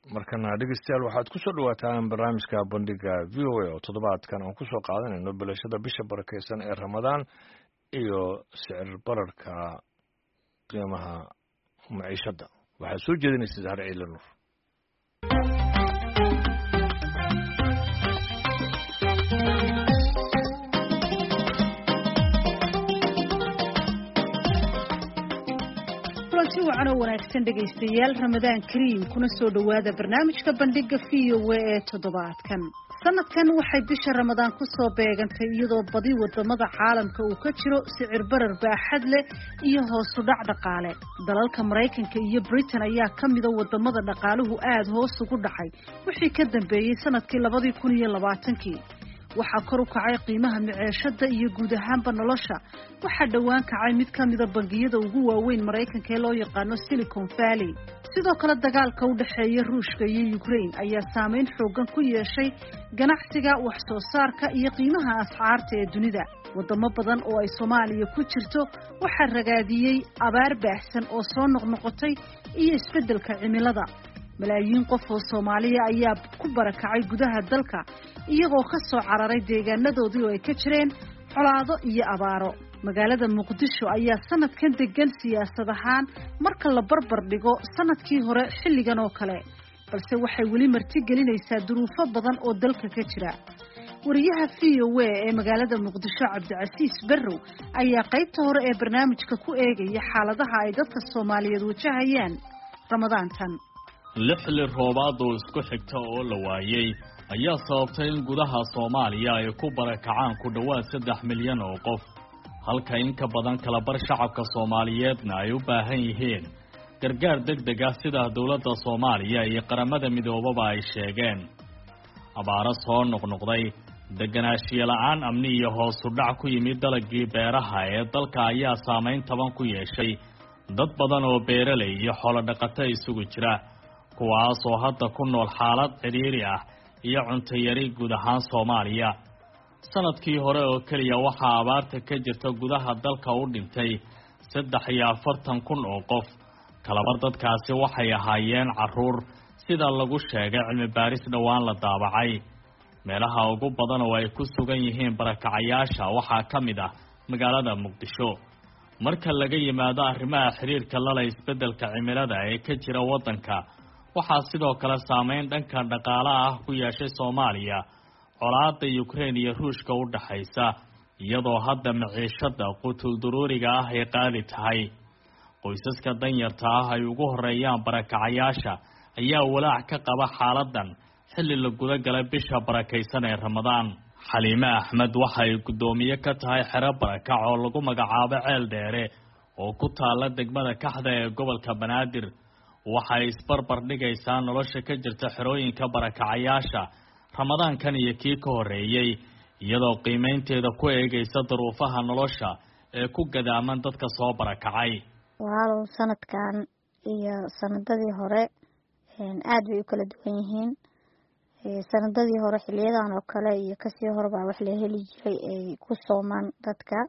markana dhegeystayaal waxaad ku soo dhawaataan barnaamijka bandhiga v o a oo toddobaadkan aan kusoo qaadanayno bilashada bisha barakeysan ee ramadaan iyo sicir bararka qiimaha maciishadda waxaad soo jeedinaysa zahar ciile nuur kulanti wacan oo wanaagsan dhegaystayaal ramadaan kariim kuna soo dhowaada barnaamijka bandhiga v o a ee toddobaadkan sanadkan waxay bisha ramadaan kusoo beegantay iyadoo badi wadamada caalamka uu ka jiro sicir barar baaxad leh iyo hoosu dhac dhaqaale dalalka maraykanka iyo britain ayaa ka mida wadamada dhaqaaluhu aada hoos ugu dhacay wixii ka dambeeyey sanadkii labadii kun iyo labaatankii waxaa kor u kacay qiimaha miceeshada iyo guud ahaanba nolosha waxaa dhowaan kacay mid ka mida bangiyada ugu waaweyn maraykanka ee loo yaqaano silicon valley sidoo kale dagaalka u dhexeeya ruushka iyo ukraine ayaa saameyn xoogan ku yeeshay ganacsiga wax soo saarka iyo qiimaha asxaarta ee dunida wadamo badan oo ay soomaaliya ku jirto waxaa ragaadiyey abaar baahsan oo soo noqnoqotay iyo isbeddelka cimilada malaayiin qof oo soomaaliya ayaa ku barakacay gudaha dalka iyagoo ka soo cararay deegaanadoodii oo ay ka jireen colaado iyo abaaro magaalada muqdisho ayaa sanadkan degan siyaasad ahaan marka la barbar dhigo sanadkii hore xilligan oo kale balse waxay weli martigelinaysaa duruufo badan oo dalka ka jira wariyaha v o a ee magaalada muqdisho cabdicasiis barrow ayaa qaybta hore ee barnaamijka ku eegaya xaaladaha ay dadka soomaaliyeed wajahayaan ramadaantan lixli roobaad oo isku xigta oo la waayey ayaa sababtay in gudaha soomaaliya ay ku barakacaan ku dhowaad saddex milyan oo qof halka in ka badan kalabar shacabka soomaaliyeedna ay u baahan yihiin gargaar deg deg ah sida dowladda soomaaliya iyo qaramada midoobaba ay sheegeen abaaro soo noqnoqday deganaanshiye la-aan amni iyo hoosu dhac ku yimid dalagii beeraha ee dalka ayaa saamayn taban ku yeeshay dad badan oo beeraley iyo xoolodhaqato isugu jira kuwaasoo hadda ku nool xaalad cidhiiri ah iyo cuntayari guud ahaan soomaaliya sanadkii hore oo keliya waxaa abaarta ka jirta gudaha dalka u dhintay saddex iyo afartan kun oo qof kalabar dadkaasi waxay ahaayeen caruur sida lagu sheegay cilmi baaris dhowaan la daabacay meelaha ugu badan oo ay ku sugan yihiin barakacayaasha waxaa ka mid ah magaalada muqdisho marka laga yimaado arrimaha xiriirka lala isbeddelka cimilada ee ka jira waddanka waxaa sidoo kale saameyn dhanka dhaqaalaha ah ku yeeshay soomaaliya colaada ukraine iyo ruushka u dhaxaysa iyadoo hadda maciishada qutulduruuriga ah ay qaali tahay qoysaska danyarta ah ay ugu horeeyaan barakacayaasha ayaa walaac ka qaba xaaladan xilli la guda galay bisha barakaysan ee ramadaan xaliime axmed waxa ay guddoomiye ka tahay xero barakac oo lagu magacaabo ceel dheere oo ku taala degmada kaxda ee gobolka banaadir waxay isbarbar dhigaysaa nolosha ka jirta xerooyinka barakacayaasha ramadaankan iyo kii ka horreeyey iyadoo qiimaynteeda ku eegaysa duruufaha nolosha ee ku gadaaman dadka soo barakacay walaalow sanadkan iyo sanadadii hore aada bay u kala duwan yihiin sanadadii hore xiliyadan oo kale iyo kasii horebaa wax la heli jiray ay ku soomaan dadka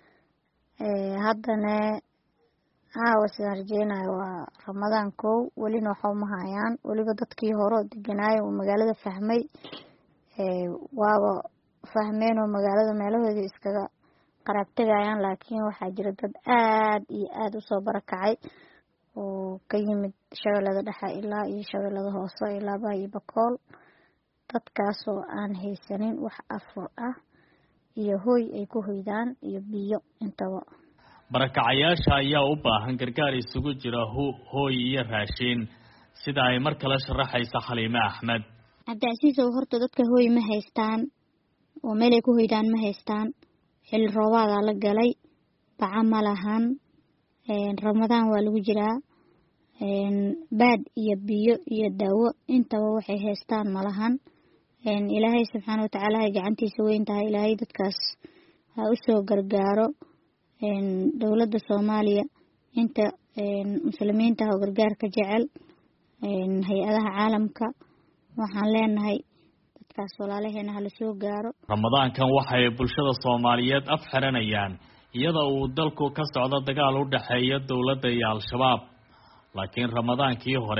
haddana caawa sidaan rajeynayo waa ramadaan kow welina waxa uma hayaan weliba dadkii hore oo deganaayo uu magaalada fahmay waaba fahmeen oo magaalada meelahoodii iskaga qaraab tegayaan laakiin waxaa jira dad aada iyo aada usoo barakacay oo ka yimid shabeellada dhexe ilaa iyo shabeellada hoose ilaa baa iyo bakool dadkaasoo aan haysanin wax afur ah iyo hooy ay ku hoydaan iyo biyo intaba barakacayaasha ayaa u baahan gargaar isugu jira ho hooy iyo raashiin sida ay mar kale sharaxaysa xaliime axmed cabdicasiisow horta dadka hooy ma haystaan oo meelay ku hoydaan ma haystaan xilli roobaadaa la galay baca ma lahan ramadaan waa lagu jiraa baad iyo biyo iyo daawo intaba waxay haystaan ma lahan ilaahay subxaana watacaala hay gacantiisa weyn tahay ilaahay dadkaas ha usoo gargaaro dowladda soomaaliya inta muslimiinta ah oo gargaarka jecel hay-adaha caalamka waxaan leenahay dadkaas walaalaheena hala soo gaaro ramadaankan waxay bulshada soomaaliyeed af xiranayaan iyada uu dalku ka socdo dagaal u dhexeeya dowladda iyo al-shabaab laakiin ramadaankii hore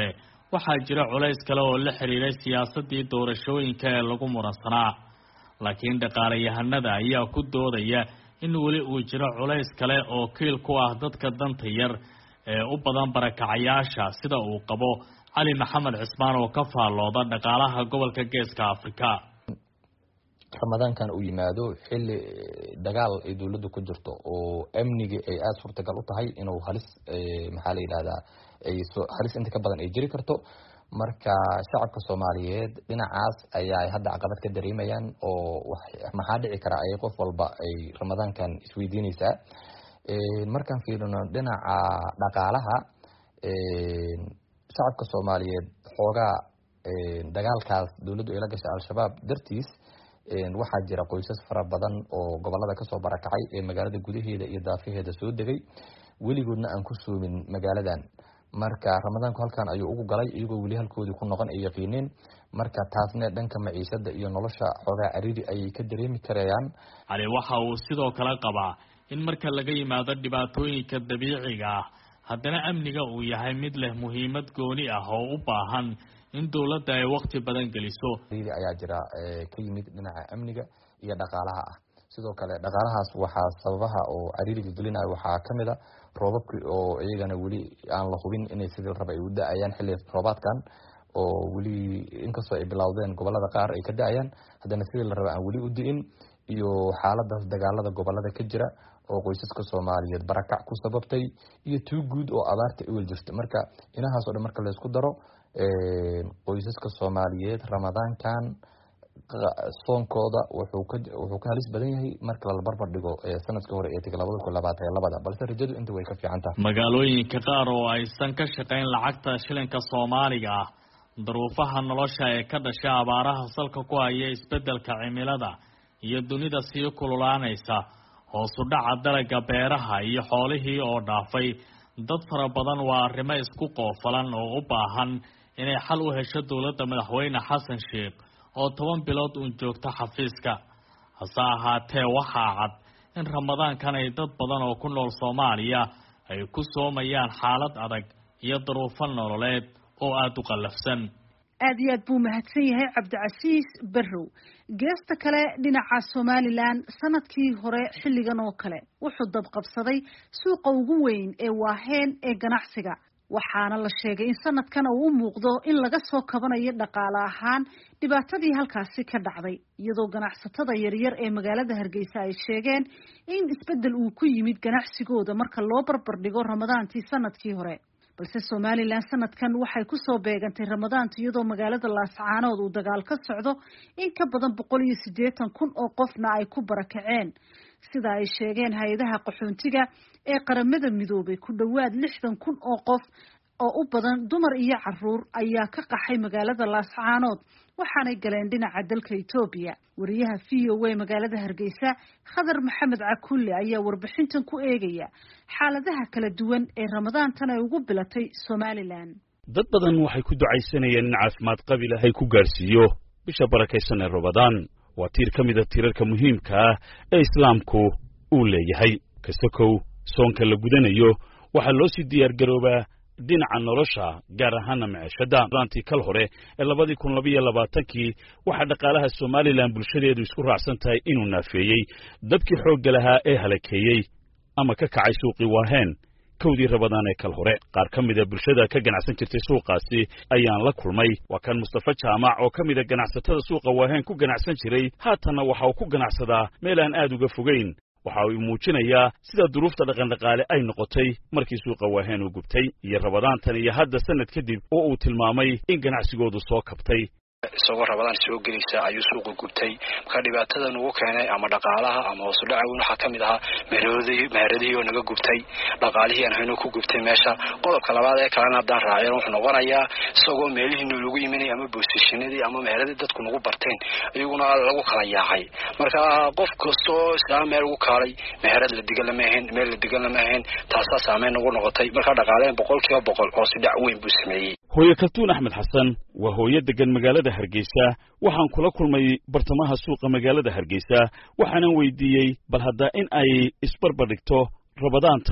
waxaa jira culays kale oo la xiriiray siyaasaddii doorashooyinka ee lagu muransanaa laakiin dhaqaalayahanada ayaa ku doodaya in weli uu jiro culays kale oo kiil ku ah dadka danta yar ee u badan barakacayaasha sida uu qabo cali maxamed cismaan oo ka faallooda dhaqaalaha gobolka geeska afrika ramadaankan uu yimaado xili dagaal ay dowladdu ku jirto oo amniga ay aada suurtagal u tahay inuu halis maxaa la yidhahdaa ay halis inta ka badan ay jiri karto marka shacabka soomaaliyeed dhinacaas ayaa hadda caqabad ka dareemayaan oo maxaa dhici kara ayay qof walba ay ramadaankan isweydiineysaa markaan fiirino dhinaca dhaqaalaha shacabka soomaaliyeed xoogaa dagaalkaas dowladdu ay la gashay al-shabaab dartiis waxaa jira qoysas fara badan oo gobolada kasoo barakacay ee magaalada gudaheeda iyo daafaheeda soo degay weligoodna aan ku soomin magaaladan marka ramadaanku halkan ayuu ugu galay iyagoo weli halkoodii ku noqon ay yaqiineen marka taasne dhanka maciishada iyo nolosha xoogaa cariiri ayay ka dareemi karayaan cali waxa uu sidoo kale qabaa in marka laga yimaado dhibaatooyinka dabiiciga ah haddana amniga uu yahay mid leh muhiimad gooni ah oo u baahan in dowladda ay wakti badan geliso cariiri ayaa jira ka yimid dhinaca amniga iyo dhaqaalaha ah sidoo kale dhaqaalahaas waxaa sababaha oo cariiriga gelinayo waxaa kamid a roobabkii oo iyagana weli aan la hubin inay sidii raba ay u da-ayaan xilli roobaadkan oo weli inkastoo ay bilowdeen gobolada qaar ay ka da-ayaan haddana sidii la raba aan weli u di-in iyo xaaladaas dagaalada gobolada ka jira oo qoysaska soomaaliyeed barakac ku sababtay iyo tuu guud oo abaarta iwel jirta marka inahaas o dhan marka laysku daro qoysaska soomaaliyeed ramadaankan soonkooda wuxuu ka wuxuu ka halis badan yahay marka la barbar dhigo sanadkii hore ee tegay labada kun labaatan iyo labada balse rajadu inta way ka fiican tahay magaalooyinka qaar oo aysan ka shaqayn lacagta shilinka soomaaliga ah daruufaha nolosha ee ka dhashay abaaraha salka ku haya isbeddelka cimilada iyo dunida sii kululaanaysa hoosu dhaca dalaga beeraha iyo xoolihii oo dhaafay dad fara badan waa arrimo isku qoofalan oo u baahan inay xal u hesho dowladda madaxweyne xasan sheekh oo toban bilood uun joogta xafiiska hase ahaatee waxaa cad in ramadaankan ay dad badan oo ku nool soomaaliya ay ku soomayaan xaalad adag iyo daruufo nololeed oo aada u qallafsan aad iyo aad buu mahadsan yahay cabdicasiis barrow geesta kale dhinaca somalilan sanadkii hore xilligan oo kale wuxuu dabqabsaday suuqa ugu weyn ee waaheen ee ganacsiga waxaana la sheegay in sanadkan uu u muuqdo in laga soo kabanayo dhaqaale ahaan dhibaatadii halkaasi ka dhacday iyadoo ganacsatada yaryar ee magaalada hargeysa ay sheegeen in isbeddel uu ku yimid ganacsigooda marka loo barbar dhigo ramadaantii sanadkii hore balse somalilan sanadkan waxay kusoo beegantay ramadaanta iyadoo magaalada laascaanood uu dagaal ka socdo in ka badan boqol iyo siddeetan kun oo qofna ay ku barakaceen sida ay sheegeen hay-adaha qaxoontiga ee qaramada midoobay ku dhowaad lixdan kun oo qof oo u badan dumar iyo caruur ayaa ka qaxay magaalada laascaanood waxaanay galeen dhinaca dalka etoobiya wariyaha v o a magaalada hargeysa khadar maxamed cakulle ayaa warbixintan ku eegaya xaaladaha kala duwan ee ramadaantan ay ugu bilatay somalilan dad badan waxay ku ducaysanayeen in caafimaad qabi lahay ku gaarsiiyo bisha barakaysan ee ramadaan waa tiir ka mida tiirarka muhiimka ah ee islaamku uu leeyahay kasakow soonka la gudanayo waxaa loo sii diyaargaroobaa dhinaca nolosha gaar ahaana maciishadda daantii kal hore ee labadii kun labiyo labaatankii waxaa dhaqaalaha somalilan bulshadeedu isku raacsan tahay inuu naafeeyey dabkii xoogga lahaa ee halakeeyey ama ka kacay suuqii waaheen kowdii rabadaan ee kal hore qaar ka mida bulshada ka ganacsan jirtay suuqaasi ayaan la kulmay waa kan mustafa jaamac oo ka mida ganacsatada suuqa waaheen ku ganacsan jiray haatanna waxa uu ku ganacsadaa meel aan aad uga fogayn waxa uu muujinayaa sida duruufta dhaqandhaqaale ay noqotay markii suuqa waaheen uu gubtay iyo rabadaantan iyo hadda sanad kadib oo uu tilmaamay in ganacsigoodu soo kabtay isagoo rabadaan soo gelaysa ayuu suuqa gubtay marka dhibaatadan ugu keenay ama dhaqaalaha ama hoosudhaca weyn waxaa kamid ahaa meheradii meheradihii oo naga gubtay dhaqaalihii aan hayno ku gubtay meesha qodobka labaad ee kalena haddaan raaceen wuxuu noqonayaa isagoo meelihii noolagu yiminay ama boosishinadii ama meheradii dadku nagu barteen iyaguna lagu kala yaacay marka qof kastoo islaam meel ugu kaalay meherad la digan lama ahayn meel la digan lama ahayn taasaa saameyn nagu noqotay marka dhaqaaleen boqol kiiba boqol hoosudhac weyn buu sameeyey hooye kaltuun axmed xasan waa hooyo degan magaalada hargeysa waxaan kula kulmay bartamaha suuqa magaalada hargeysa waxaanan weydiiyey bal haddaa in ay isbarbardhigto rabadaantan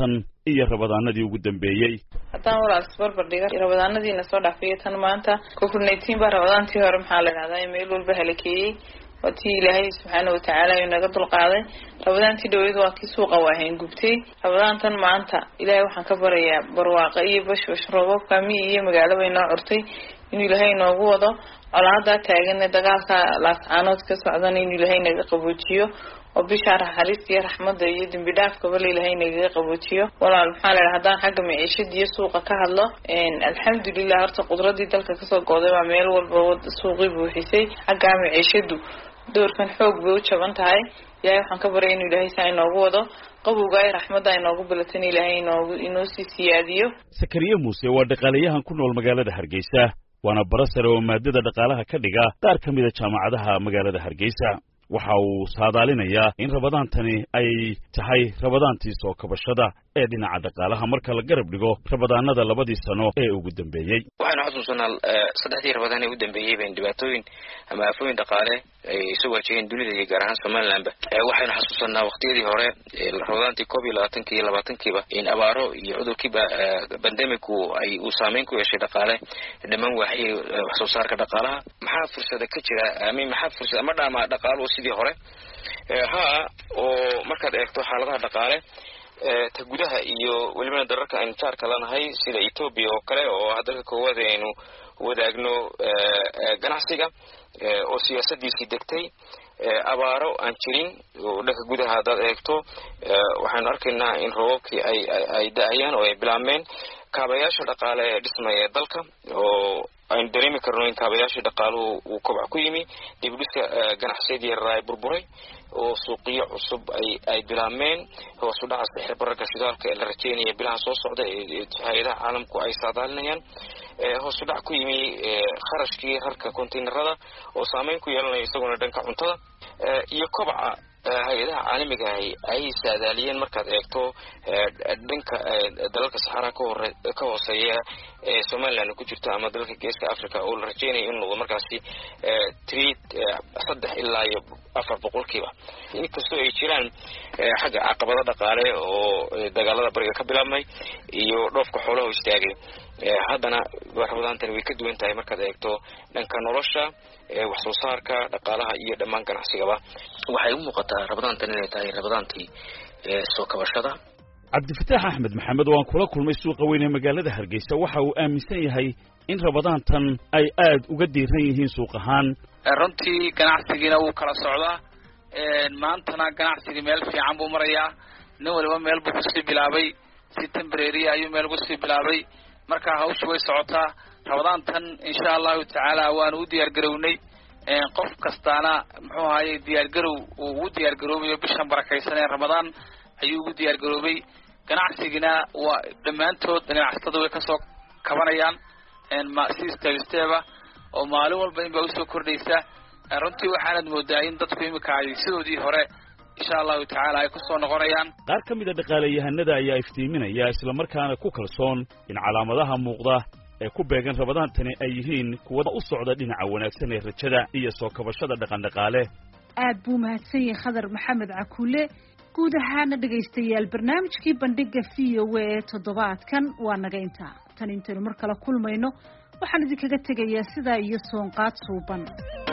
iyo rabadaanadii ugu dambeeyey haddaan walaal isbarbar dhiga rabadaanadiina soo dhaafiyay tan maanta covid nineteen baa rabadaantii hore maxaa la dhahdaa meel walba halakeeyey waa tii ilaahay subxaana watacaala uu naga dulqaaday rabadaantii dhaweyd waa kii suuqa waahayn gubtay rabadaantan maanta ilaahay waxaan ka barayaa barwaaqa iyo bashbash roobabka miyi iyo magaalaba inoo curtay inuu ilaahay inoogu wado colaadaa taagan dagaalka laascaanood ka socdana inuu ilaahay naga qaboojiyo oo bishaa naxariista iyo raxmadda iyo dembi dhaafkaba la ilaahay nagaga qaboojiyo walaal maxaa la dhaha haddaan xagga maciishada iyo suuqa ka hadlo alxamdulilah horta qudradii dalka kasoo gooday baa meel walba suuqii buuxisay xaggaa maciishadu doorkan xoog bay u jaban tahay ilaahay waxaan ka baryay inuu ilaahay saa inoogu wado qabowga ay raxmadda inoogu bilatan ilaahay inoogu inoo sii siyaadiyo sakariye muuse waa dhaqaalayahan ku nool magaalada hargeysa waana bara sare oo maadada dhaqaalaha ka dhiga qaar ka mida jaamacadaha magaalada hargeysa waxa uu saadaalinayaa in rabadaantani ay tahay rabadaantii soo kabashada ee dhinaca dhaqaalaha marka la garab dhigo rabadaanada labadii sano ee ugu dambeeyey waxaynu xasuusanaa saddexdii rabadaan ee u dambeeyey bayn dhibaatooyin ama aafooyin dhaqaale ay soo waajaheen dunida iyo gaar ahaan somalilandba waxaynu xasuusanaa waqtiyadii hore rabadaantii koob iyo labaatanki iyo labaatankiiba in abaaro iyo cudurkiiba bandemicu ay uu saameyn ku yeeshay dhaqaale dhammaan waaxiyay wax soo saarka dhaqaalaha maxaa fursada ka jira amin maxaa fursada ma dhaama dhaqaaluhu sidii hore ha oo markaad eegto xaaladaha dhaqaale ta gudaha iyo welibana dararka aynu jaarka lanahay sida ethoobia oo kale oo ah dalka koowaad aynu wadaagno ganacsiga oo siyaasadiisii degtay abaaro aan jirin oo dhanka gudaha haddaad eegto waxaynu arkaynaa in roobabkii ay ay da-ayaan oo ay bilaabmeen kaabayaasha dhaqaale ee dhismaya ee dalka oo aynu dareemi karno in kaabayaashii dhaqaaluhu uu kobac ku yimi dibdhiska ganacsiyadii yaraa ay burburay oo suuqiyo cusub ay ay bilaabmeen hoosu dhaca sixir bararka shidaalka ee la rajeynaya bilaha soo socda ee hay-adaha caalamku ay saadaalinayaan hoosu dhac ku yimi kharashkii rarka containerada oo saameyn ku yeelanaya isaguna dhanka cuntada iyo kobaca hay-adaha caalamiga ahi ay saadaaliyeen markaad eegto dhanka dalalka saxaraa kahore ka hooseeya ee somaliland ku jirto ama dalalka geeska africa oo la rajeynaya in noqdo markaasi three saddex ilaa iyo afar boqolkiiba inkastoo ay jiraan xagga caqabado dhaqaale oo dagaalada bariga ka bilaabmay iyo dhoofka xoolaha istaagay haddana rabadaantani way ka duwan tahay markaad eegto dhanka nolosha wax soo saarka dhaqaalaha iyo dhammaan ganacsigaba waxay u muuqataa rabadaantan inay tahay rabadaantii soo kabashada cabdifataax axmed maxamed oo aan kula kulmay suuqa weyn ee magaalada hargeysa waxa uu aaminsan yahay in rabadaantan ay aad uga diiran yihiin suuq ahaan runtii ganacsigiina wuu kala socdaa maantana ganacsigii meel fiican buu marayaa nin waliba meel buu kusii bilaabay si tembrary ayuu meel kusii bilaabay marka hawsha way socotaa rabadaantan insha allahu tacaala waanu u diyaar garownay qof kastaana muxuu ahaye diyaargarow uu ugu diyaar garoobayo bishan barakaysan ee ramadaan ayuu ugu diyaar garoobay ganacsigina waa dhammaantood ganacsatada way kasoo kabanayaan si step steba oo maalin walba in baa usoo kordhaysa runtii waxaanad moodaa in dadku imika ay sidoodii hore insha allahu tacaala ay kusoo noqonayaan qaar ka mida dhaqaalayahanada ayaa iftiiminaya islamarkaana ku kalsoon in calaamadaha muuqda ee ku beegan rabadaantani ay yihiin kuwa u socda dhinaca wanaagsan ee rajada iyo soo kabashada dhaqandhaqaale aad buu mahadsan yahay khadar maxamed cakuule guud ahaana dhegaystayaal barnaamijkii bandhiga v o a ee toddobaadkan waa naga intaa tan intaynu mar kale kulmayno waxaan idinkaga tegayaa sidaa iyo soonqaad suuban